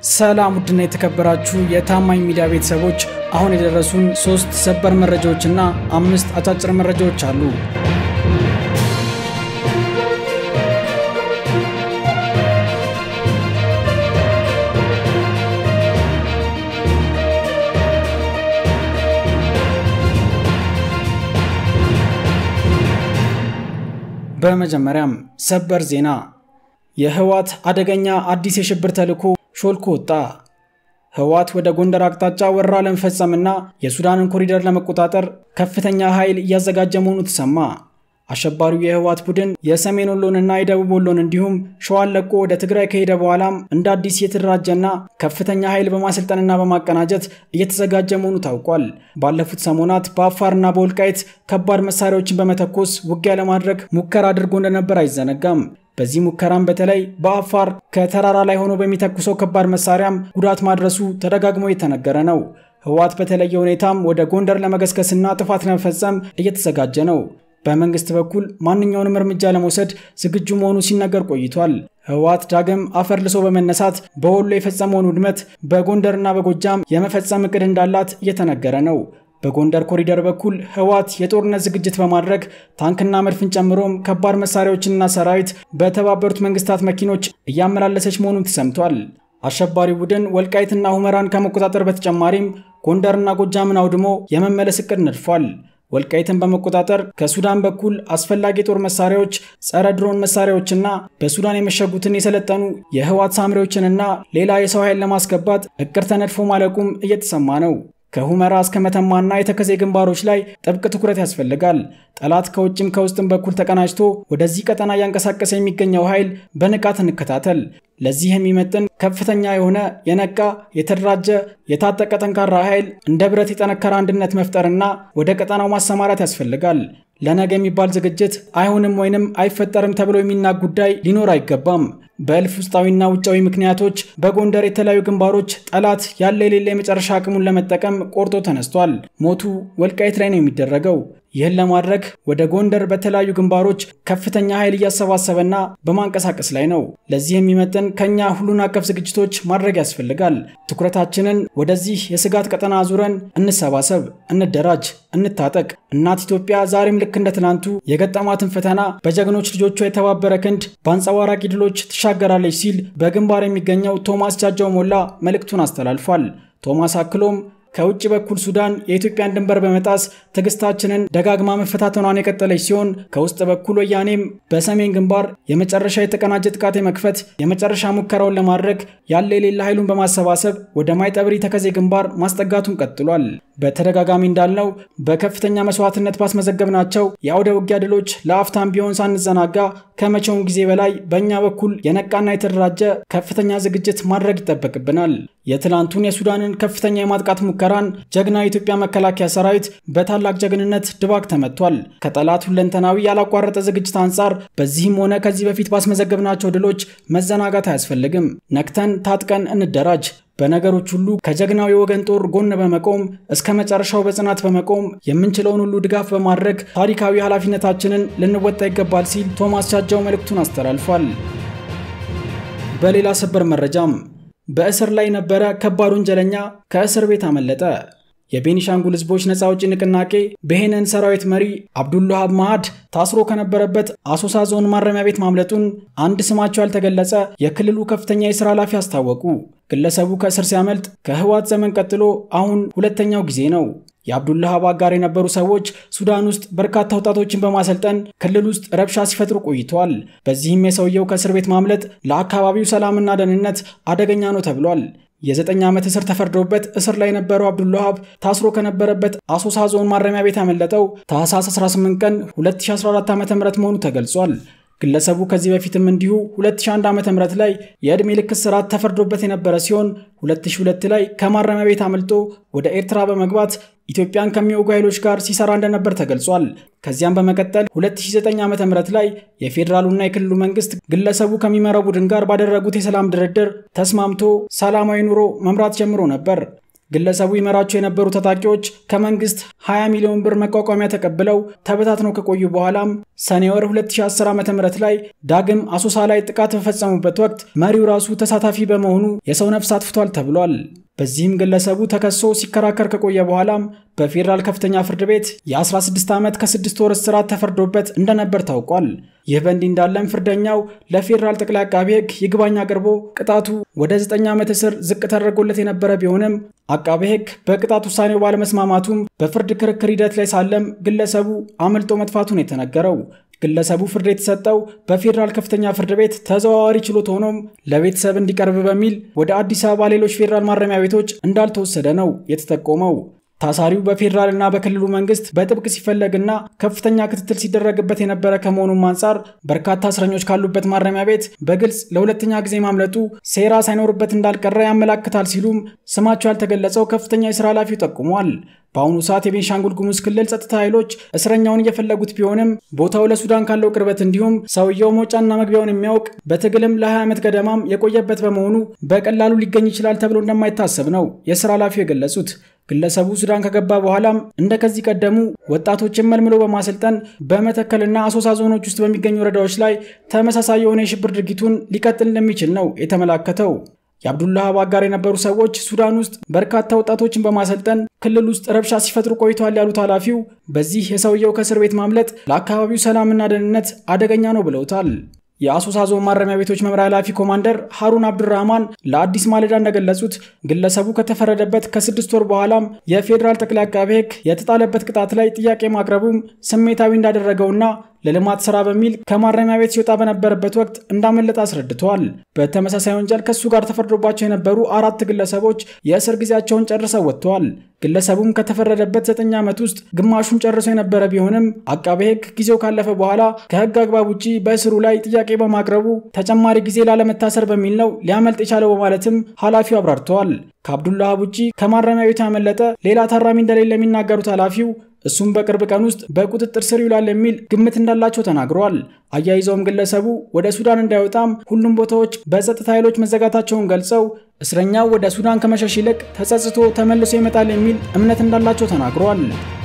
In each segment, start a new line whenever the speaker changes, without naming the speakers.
ሰላም ውድና የተከበራችሁ የታማኝ ሚዲያ ቤተሰቦች፣ አሁን የደረሱን ሶስት ሰበር መረጃዎችና አምስት አጫጭር መረጃዎች አሉ። በመጀመሪያም ሰበር ዜና የህወሓት አደገኛ አዲስ የሽብር ተልዕኮ ሾልኮ ወጣ። ህወሓት ወደ ጎንደር አቅጣጫ ወረራ ለመፈጸምና የሱዳንን ኮሪደር ለመቆጣጠር ከፍተኛ ኃይል እያዘጋጀ መሆኑ ተሰማ። አሸባሪው የህወሓት ቡድን የሰሜን ወሎንና የደቡብ ወሎን እንዲሁም ሸዋን ለቆ ወደ ትግራይ ከሄደ በኋላም እንደ አዲስ የተደራጀና ከፍተኛ ኃይል በማሰልጠንና በማቀናጀት እየተዘጋጀ መሆኑ ታውቋል። ባለፉት ሰሞናት በአፋርና በወልቃይት ከባድ መሳሪያዎችን በመተኮስ ውጊያ ለማድረግ ሙከራ አድርጎ እንደነበር አይዘነጋም። በዚህ ሙከራም በተለይ በአፋር ከተራራ ላይ ሆኖ በሚተኩሰው ከባድ መሳሪያም ጉዳት ማድረሱ ተደጋግሞ የተነገረ ነው። ህወሓት በተለየ ሁኔታም ወደ ጎንደር ለመገስገስና ጥፋት ለመፈጸም እየተዘጋጀ ነው። በመንግስት በኩል ማንኛውንም እርምጃ ለመውሰድ ዝግጁ መሆኑ ሲነገር ቆይቷል። ህወሓት ዳግም አፈር ልሶ በመነሳት በወሎ የፈጸመውን ውድመት በጎንደርና በጎጃም የመፈጸም እቅድ እንዳላት እየተነገረ ነው። በጎንደር ኮሪደር በኩል ህወሓት የጦርነት ዝግጅት በማድረግ ታንክና መድፍን ጨምሮም ከባድ መሳሪያዎችንና ሰራዊት በተባበሩት መንግስታት መኪኖች እያመላለሰች መሆኑን ተሰምቷል። አሸባሪው ቡድን ወልቃይትና ሁመራን ከመቆጣጠር በተጨማሪም ጎንደርና ጎጃምን አውድሞ የመመለስ እቅድ ነድፏል። ወልቃይትን በመቆጣጠር ከሱዳን በኩል አስፈላጊ የጦር መሳሪያዎች፣ ጸረ ድሮን መሳሪያዎችና በሱዳን የመሸጉትን የሰለጠኑ የህወሓት ሳምሪዎችንና ሌላ የሰው ኃይል ለማስገባት እቅድ ተነድፎ ማለቁም እየተሰማ ነው። ከሁመራ እስከ መተማና የተከዜ ግንባሮች ላይ ጥብቅ ትኩረት ያስፈልጋል። ጠላት ከውጭም ከውስጥም በኩል ተቀናጅቶ ወደዚህ ቀጠና እያንቀሳቀሰ የሚገኘው ኃይል በንቃት እንከታተል። ለዚህ የሚመጥን ከፍተኛ የሆነ የነቃ የተደራጀ የታጠቀ ጠንካራ ኃይል እንደ ብረት የጠነከረ አንድነት መፍጠርና ወደ ቀጠናው ማሰማራት ያስፈልጋል። ለነገ የሚባል ዝግጅት አይሆንም ወይንም አይፈጠርም ተብሎ የሚናቅ ጉዳይ ሊኖር አይገባም። በእልፍ ውስጣዊና ውጫዊ ምክንያቶች በጎንደር የተለያዩ ግንባሮች ጠላት ያለ የሌለ የመጨረሻ አቅሙን ለመጠቀም ቆርጦ ተነስቷል። ሞቱ ወልቃይት ላይ ነው የሚደረገው። ይህን ለማድረግ ወደ ጎንደር በተለያዩ ግንባሮች ከፍተኛ ኃይል እያሰባሰበና በማንቀሳቀስ ላይ ነው። ለዚህ የሚመጥን ከኛ ሁሉን አቀፍ ዝግጅቶች ማድረግ ያስፈልጋል። ትኩረታችንን ወደዚህ የስጋት ቀጠና አዙረን እንሰባሰብ፣ እንደራጅ፣ እንታጠቅ። እናት ኢትዮጵያ ዛሬም ልክ እንደ ትናንቱ የገጠማትን ፈተና በጀግኖች ልጆቿ የተባበረ ክንድ በአንጸባራቂ ድሎች ትሻገራለች ሲል በግንባር የሚገኘው ቶማስ ጃጃው ሞላ መልእክቱን አስተላልፏል። ቶማስ አክሎም ከውጭ በኩል ሱዳን የኢትዮጵያን ድንበር በመጣስ ትዕግስታችንን ደጋግማ መፈታተኗን የቀጠለች ሲሆን ከውስጥ በኩል ወያኔም በሰሜን ግንባር የመጨረሻ የተቀናጀ ጥቃት የመክፈት የመጨረሻ ሙከራውን ለማድረግ ያለ የሌለ ኃይሉን በማሰባሰብ ወደ ማይጠብሪ ተከዜ ግንባር ማስጠጋቱን ቀጥሏል። በተደጋጋሚ እንዳልነው በከፍተኛ መስዋዕትነት ባስመዘገብናቸው የአውደ ውጊያ ድሎች ለአፍታም ቢሆን ሳንዘናጋ ከመቼውም ጊዜ በላይ በእኛ በኩል የነቃና የተደራጀ ከፍተኛ ዝግጅት ማድረግ ይጠበቅብናል። የትላንቱን የሱዳንን ከፍተኛ የማጥቃት ሙከራን ጀግና የኢትዮጵያ መከላከያ ሰራዊት በታላቅ ጀግንነት ድባቅ ተመቷል። ከጠላት ሁለንተናዊ ያላቋረጠ ዝግጅት አንጻር በዚህም ሆነ ከዚህ በፊት ባስመዘገብናቸው ድሎች መዘናጋት አያስፈልግም። ነቅተን ታጥቀን እንደራጅ። በነገሮች ሁሉ ከጀግናው የወገን ጦር ጎን በመቆም እስከ መጨረሻው በጽናት በመቆም የምንችለውን ሁሉ ድጋፍ በማድረግ ታሪካዊ ኃላፊነታችንን ልንወጣ ይገባል ሲል ቶማስ ጃጃው መልእክቱን አስተላልፏል። በሌላ ሰበር መረጃም በእስር ላይ የነበረ ከባድ ወንጀለኛ ከእስር ቤት አመለጠ። የቤኒሻንጉል ሕዝቦች ነፃ አውጪ ንቅናቄ ብሄነን ሰራዊት መሪ አብዱልሃብ ማሃድ ታስሮ ከነበረበት አሶሳ ዞን ማረሚያ ቤት ማምለጡን አንድ ስማቸው ያልተገለጸ የክልሉ ከፍተኛ የሥራ ኃላፊ አስታወቁ። ግለሰቡ ከእስር ሲያመልጥ ከህወሓት ዘመን ቀጥሎ አሁን ሁለተኛው ጊዜ ነው። የአብዱልሃብ አጋር የነበሩ ሰዎች ሱዳን ውስጥ በርካታ ወጣቶችን በማሰልጠን ክልል ውስጥ ረብሻ ሲፈጥሩ ቆይተዋል። በዚህም የሰውየው ከእስር ቤት ማምለጥ ለአካባቢው ሰላምና ደህንነት አደገኛ ነው ተብሏል። የዘጠኝ ዓመት እስር ተፈርዶበት እስር ላይ የነበረው አብዱልሃብ ታስሮ ከነበረበት አሶሳ ዞን ማረሚያ ቤት ያመለጠው ታህሳስ 18 ቀን 2014 ዓ ም መሆኑ ተገልጿል። ግለሰቡ ከዚህ በፊትም እንዲሁ 2001 ዓ.ም ላይ የዕድሜ ልክ እስራት ተፈርዶበት የነበረ ሲሆን 2002 ላይ ከማረሚያ ቤት አመልጦ ወደ ኤርትራ በመግባት ኢትዮጵያን ከሚወጉ ኃይሎች ጋር ሲሰራ እንደነበር ተገልጿል። ከዚያም በመቀጠል 2009 ዓ.ም ላይ የፌዴራሉና የክልሉ መንግስት ግለሰቡ ከሚመራው ቡድን ጋር ባደረጉት የሰላም ድርድር ተስማምቶ ሰላማዊ ኑሮ መምራት ጀምሮ ነበር። ግለሰቡ ይመራቸው የነበሩ ታጣቂዎች ከመንግስት 20 ሚሊዮን ብር መቋቋሚያ ተቀብለው ተበታትነው ከቆዩ በኋላም ሰኔ ወር 2010 ዓ ም ላይ ዳግም አሶሳ ላይ ጥቃት በፈጸሙበት ወቅት መሪው ራሱ ተሳታፊ በመሆኑ የሰው ነፍስ አጥፍቷል ተብሏል። በዚህም ግለሰቡ ተከሶ ሲከራከር ከቆየ በኋላም በፌዴራል ከፍተኛ ፍርድ ቤት የ16 ዓመት ከ6 ወር እስራት ተፈርዶበት እንደነበር ታውቋል። ይህ በእንዲህ እንዳለም ፍርደኛው ለፌዴራል ጠቅላይ አቃቤ ሕግ ይግባኝ አቅርቦ ቅጣቱ ወደ 9 ዓመት እስር ዝቅ ተደርጎለት የነበረ ቢሆንም አቃቤ ሕግ በቅጣት ውሳኔው ባለመስማማቱም በፍርድ ክርክር ሂደት ላይ ሳለም ግለሰቡ አመልጦ መጥፋቱን የተነገረው ግለሰቡ ፍርድ የተሰጠው በፌዴራል ከፍተኛ ፍርድ ቤት ተዘዋዋሪ ችሎት ሆኖም ለቤተሰብ እንዲቀርብ በሚል ወደ አዲስ አበባ ሌሎች ፌዴራል ማረሚያ ቤቶች እንዳልተወሰደ ነው የተጠቆመው። ታሳሪው በፌዴራልና በክልሉ መንግስት በጥብቅ ሲፈለግና ከፍተኛ ክትትል ሲደረግበት የነበረ ከመሆኑም አንጻር በርካታ እስረኞች ካሉበት ማረሚያ ቤት በግልጽ ለሁለተኛ ጊዜ ማምለጡ ሴራ ሳይኖርበት እንዳልቀረ ያመላክታል ሲሉም ስማቸው ያልተገለጸው ከፍተኛ የስራ ኃላፊው ጠቁሟል። በአሁኑ ሰዓት የቤንሻንጉል ጉሙዝ ክልል ጸጥታ ኃይሎች እስረኛውን እየፈለጉት ቢሆንም ቦታው ለሱዳን ካለው ቅርበት እንዲሁም ሰውየው መውጫና መግቢያውን የሚያውቅ በትግልም ለ20 ዓመት ገደማም የቆየበት በመሆኑ በቀላሉ ሊገኝ ይችላል ተብሎ እንደማይታሰብ ነው የስራ ኃላፊው የገለጹት። ግለሰቡ ሱዳን ከገባ በኋላም እንደ ከዚህ ቀደሙ ወጣቶችን መልምሎ በማሰልጠን በመተከልና አሶሳ ዞኖች ውስጥ በሚገኙ ወረዳዎች ላይ ተመሳሳይ የሆነ የሽብር ድርጊቱን ሊቀጥል እንደሚችል ነው የተመላከተው። የአብዱላህ አጋር የነበሩ ሰዎች ሱዳን ውስጥ በርካታ ወጣቶችን በማሰልጠን ክልል ውስጥ ረብሻ ሲፈጥሩ ቆይተዋል ያሉት ኃላፊው በዚህ የሰውየው ከእስር ቤት ማምለጥ ለአካባቢው ሰላምና ደህንነት አደገኛ ነው ብለውታል። የአሶሳ ዞን ማረሚያ ቤቶች መምሪያ ኃላፊ ኮማንደር ሀሩን አብዱራህማን ለአዲስ ማለዳ እንደገለጹት ግለሰቡ ከተፈረደበት ከስድስት ወር በኋላም የፌዴራል ጠቅላይ አቃቤ ሕግ የተጣለበት ቅጣት ላይ ጥያቄ ማቅረቡም ስሜታዊ እንዳደረገውና ለልማት ስራ በሚል ከማረሚያ ቤት ሲወጣ በነበረበት ወቅት እንዳመለጠ አስረድተዋል። በተመሳሳይ ወንጀል ከሱ ጋር ተፈርዶባቸው የነበሩ አራት ግለሰቦች የእስር ጊዜያቸውን ጨርሰው ወጥተዋል። ግለሰቡም ከተፈረደበት ዘጠኝ ዓመት ውስጥ ግማሹን ጨርሶ የነበረ ቢሆንም አቃቤ ሕግ ጊዜው ካለፈ በኋላ ከሕግ አግባብ ውጪ በእስሩ ላይ ጥያቄ በማቅረቡ ተጨማሪ ጊዜ ላለመታሰር በሚል ነው ሊያመልጥ የቻለው በማለትም ኃላፊው አብራርተዋል። ከአብዱላህ ውጪ ከማረሚያ ቤቱ ያመለጠ ሌላ ታራሚ እንደሌለ የሚናገሩት ኃላፊው እሱም በቅርብ ቀን ውስጥ በቁጥጥር ስር ይውላል የሚል ግምት እንዳላቸው ተናግረዋል። አያይዘውም ግለሰቡ ወደ ሱዳን እንዳይወጣም ሁሉም ቦታዎች በጸጥታ ኃይሎች መዘጋታቸውን ገልጸው እስረኛው ወደ ሱዳን ከመሸሽ ይልቅ ተጸጽቶ ተመልሶ ይመጣል የሚል እምነት እንዳላቸው ተናግረዋል።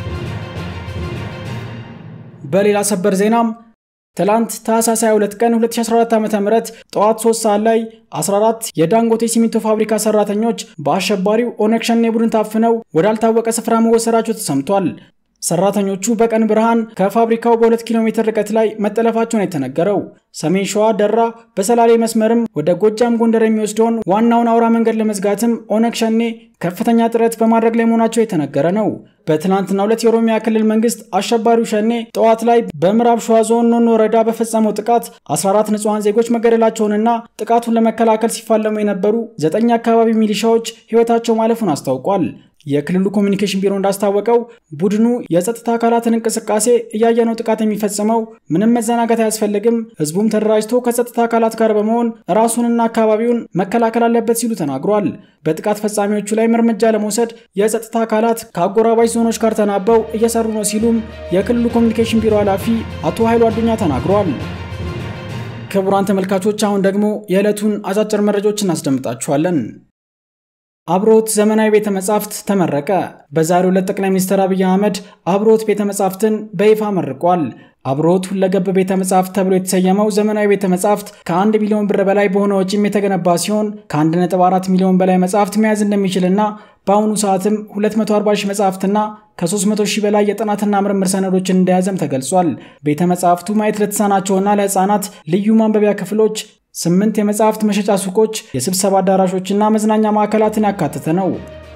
በሌላ ሰበር ዜናም ትላንት ታህሳስ 22 ቀን 2014 ዓ.ም ጠዋት 3 ሰዓት ላይ 14 የዳንጎቴ ሲሚንቶ ፋብሪካ ሰራተኞች በአሸባሪው ኦነግ ሸኔ ቡድን ታፍነው ወዳልታወቀ ስፍራ መወሰዳቸው ተሰምቷል። ሰራተኞቹ በቀን ብርሃን ከፋብሪካው በሁለት ኪሎ ሜትር ርቀት ላይ መጠለፋቸውን የተነገረው ሰሜን ሸዋ ደራ በሰላሌ መስመርም ወደ ጎጃም ጎንደር የሚወስደውን ዋናውን አውራ መንገድ ለመዝጋትም ኦነግ ሸኔ ከፍተኛ ጥረት በማድረግ ላይ መሆናቸው የተነገረ ነው። በትናንትናው ዕለት የኦሮሚያ ክልል መንግስት አሸባሪው ሸኔ ጠዋት ላይ በምዕራብ ሸዋ ዞን ኖኖ ወረዳ በፈጸመው ጥቃት 14 ንጹሐን ዜጎች መገደላቸውንና ጥቃቱን ለመከላከል ሲፋለሙ የነበሩ ዘጠኝ አካባቢ ሚሊሻዎች ሕይወታቸው ማለፉን አስታውቋል። የክልሉ ኮሚኒኬሽን ቢሮ እንዳስታወቀው ቡድኑ የጸጥታ አካላትን እንቅስቃሴ እያየ ነው ጥቃት የሚፈጽመው፣ ምንም መዘናጋት አያስፈልግም፣ ህዝቡም ተደራጅቶ ከጸጥታ አካላት ጋር በመሆን ራሱንና አካባቢውን መከላከል አለበት ሲሉ ተናግሯል። በጥቃት ፈጻሚዎቹ ላይ እርምጃ ለመውሰድ የጸጥታ አካላት ከአጎራባች ዞኖች ጋር ተናበው እየሰሩ ነው ሲሉም የክልሉ ኮሚኒኬሽን ቢሮ ኃላፊ አቶ ኃይሉ አዱኛ ተናግሯል። ክቡራን ተመልካቾች አሁን ደግሞ የዕለቱን አጫጭር መረጃዎች እናስደምጣችኋለን። አብሮት ዘመናዊ ቤተ መጻሕፍት ተመረቀ። በዛሬው ዕለት ጠቅላይ ሚኒስትር አብይ አህመድ አብሮት ቤተ መጻሕፍትን በይፋ መርቋል። አብሮት ሁለገብ ቤተ መጻሕፍት ተብሎ የተሰየመው ዘመናዊ ቤተ መጻሕፍት ከአንድ ሚሊዮን ብር በላይ በሆነ ወጪም የተገነባ ሲሆን ከ1.4 ሚሊዮን በላይ መጻሕፍት መያዝ እንደሚችልና በአሁኑ ሰዓትም 240 ሺህ መጻሕፍትና ከ300 ሺህ በላይ የጥናትና ምርምር ሰነዶችን እንደያዘም ተገልጿል። ቤተ መጻሕፍቱ ማየት ለተሳናቸውና ለሕፃናት ልዩ ማንበቢያ ክፍሎች ስምንት የመጽሐፍት መሸጫ ሱቆች፣ የስብሰባ አዳራሾችና መዝናኛ ማዕከላትን ያካተተ ነው።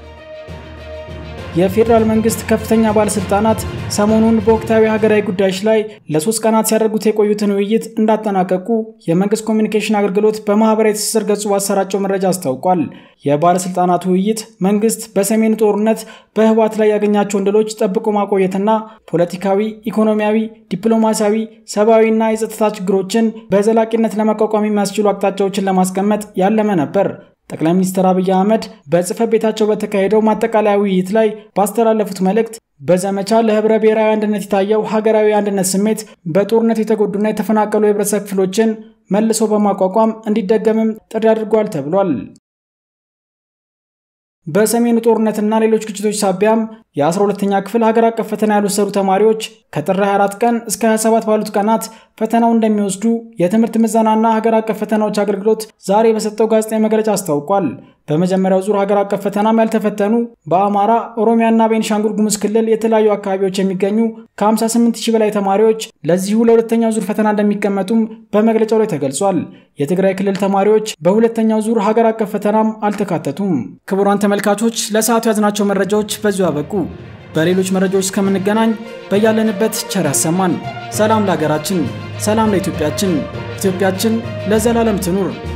የፌዴራል መንግስት ከፍተኛ ባለስልጣናት ሰሞኑን በወቅታዊ ሀገራዊ ጉዳዮች ላይ ለሶስት ቀናት ሲያደርጉት የቆዩትን ውይይት እንዳጠናቀቁ የመንግስት ኮሚኒኬሽን አገልግሎት በማህበራዊ ትስስር ገጹ ባሰራጨው መረጃ አስታውቋል። የባለስልጣናቱ ውይይት መንግስት በሰሜኑ ጦርነት በህወሓት ላይ ያገኛቸውን ድሎች ጠብቆ ማቆየትና ፖለቲካዊ፣ ኢኮኖሚያዊ፣ ዲፕሎማሲያዊ፣ ሰብአዊና የጸጥታ ችግሮችን በዘላቂነት ለመቋቋም የሚያስችሉ አቅጣጫዎችን ለማስቀመጥ ያለመ ነበር። ጠቅላይ ሚኒስትር አብይ አህመድ በጽህፈት ቤታቸው በተካሄደው ማጠቃለያ ውይይት ላይ ባስተላለፉት መልእክት በዘመቻ ለህብረ ብሔራዊ አንድነት የታየው ሀገራዊ አንድነት ስሜት በጦርነት የተጎዱና የተፈናቀሉ የህብረተሰብ ክፍሎችን መልሶ በማቋቋም እንዲደገምም ጥሪ አድርጓል ተብሏል። በሰሜኑ ጦርነትና ሌሎች ግጭቶች ሳቢያም የ12ኛ ክፍል ሀገር አቀፍ ፈተና ያልወሰዱ ተማሪዎች ከጥር 24 ቀን እስከ 27 ባሉት ቀናት ፈተናው እንደሚወስዱ የትምህርት ምዘናና ሀገር አቀፍ ፈተናዎች አገልግሎት ዛሬ በሰጠው ጋዜጣዊ መግለጫ አስታውቋል። በመጀመሪያው ዙር ሀገር አቀፍ ፈተናም ያልተፈተኑ በአማራ፣ ኦሮሚያና ቤንሻንጉል ጉሙዝ ክልል የተለያዩ አካባቢዎች የሚገኙ ከ58 ሺህ በላይ ተማሪዎች ለዚሁ ለሁለተኛው ዙር ፈተና እንደሚቀመጡም በመግለጫው ላይ ተገልጿል። የትግራይ ክልል ተማሪዎች በሁለተኛው ዙር ሀገር አቀፍ ፈተናም አልተካተቱም። ክቡራን ተመልካቾች ለሰዓቱ ያዝናቸው መረጃዎች በዚሁ አበቁ። በሌሎች መረጃዎች እስከምንገናኝ በያለንበት ቸር ያሰማን። ሰላም ለሀገራችን፣ ሰላም ለኢትዮጵያችን፣ ኢትዮጵያችን ለዘላለም ትኑር።